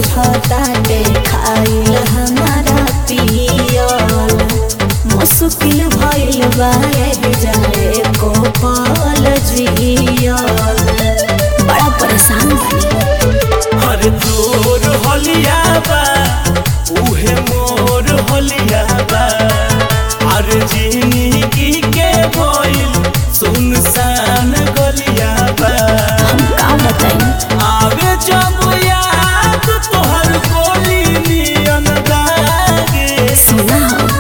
चढ़ताटे खाइल हमारा पियल मुश्किल भइल बा एही जाए को पल जियल बड़ा परेशान बानी हर तोर हलिया बा उहे मोर हलिया बा हर जिंदगी के भइल सुनसान गलिया बा हम का बताई आवे जब याद तोहर गोली नियन लागे सुना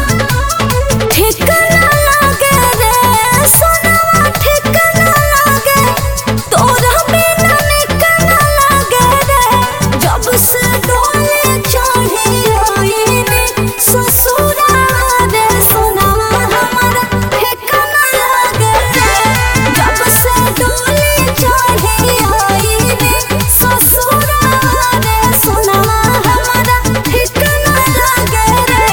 ठिकाना लागे रे सोनावा ठिकाना लागे तोरा बिना निकाना लागे रे जब से डोले चढ़ी आईने ससुरा रे सोनावा हमारा ठिकाना लागे रे जब से डोले चढ़ी आईने ससुरा रे सोनावा हमारा ठिकाना लागे रे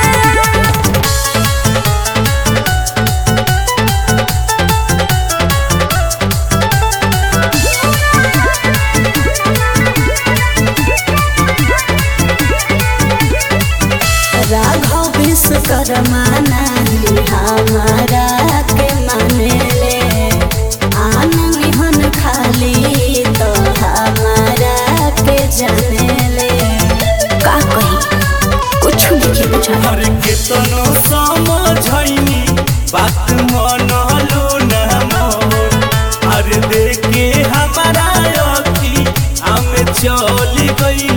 राघव विश्वकर्मा नाही हमारा के मानेले आन निहन खाली तो हमारा के जानेले का कही कुछ नहीं बुझा हर केतनो समझैनी बात मनलो न मोर हर देखे हमारा अखी हम चल गई